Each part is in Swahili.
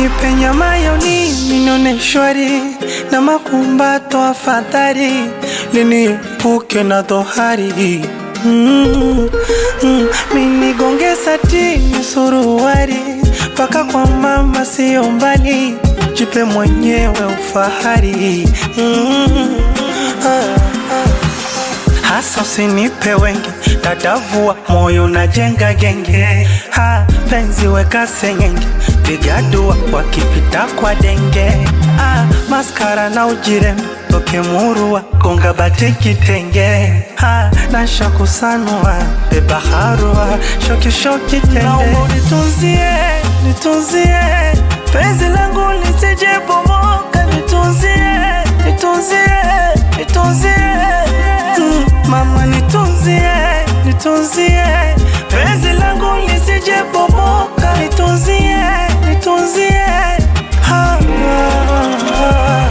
nipe nyama yoni ninyone shwari na makumbato afadhali liniepuke na dhohari mm, mm, minigonge satini suruari mpaka kwa mama sio mbali jipe mwenyewe ufahari mm, ah, ah. hasa usinipe wengi dadavua moyo na jenga genge ha penzi weka sengenge piga dua wakipita kwa denge ah, maskara na ujirembe toke murua gonga bate kitenge ha nasha kusanua beba harua shoki shoki tende naomba nitunzie nitunzie penzi langu lisije bomoka nitunzie nitunzie nitunzie mm, mama nitunzie nitunzie penzi langu lisije bomoka nitunzie nitunzie ha, ha, ha.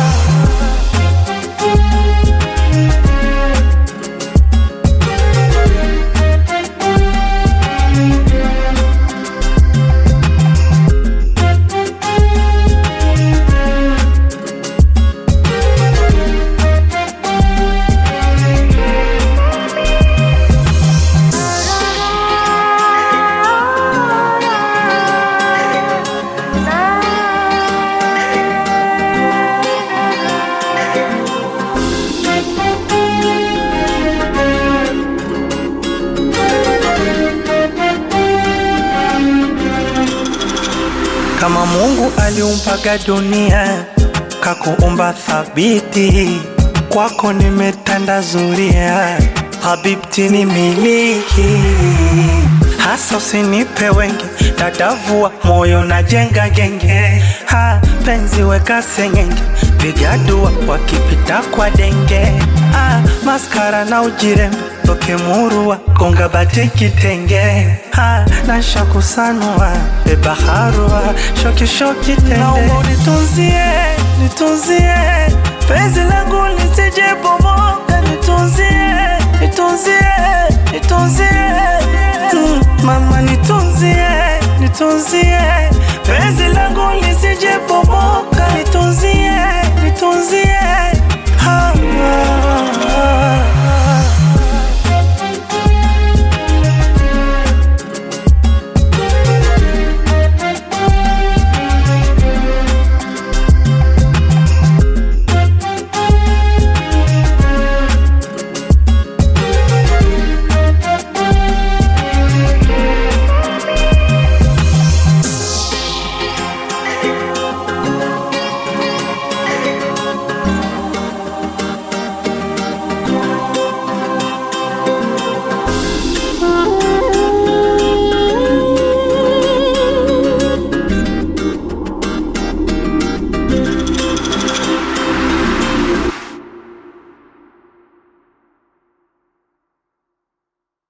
Kama Mungu aliumpaga dunia kakuumba thabiti, kwako nimetanda zuria, habibti ni miliki hasa usinipe wengi, dadavua moyo na jenga genge, ha penzi weka sengenge, piga dua wakipita kwa denge, ah, maskara na ujirembe toke murua gonga bate kitenge ha nasha kusanua beba harua shoki shoki tende naomba nitunzie nitunzie penzi langu lisije bomoka nitunzie nitunzie nitunzie mm, mama nitunzie nitunzie penzi langu lisije bomoka nitunzie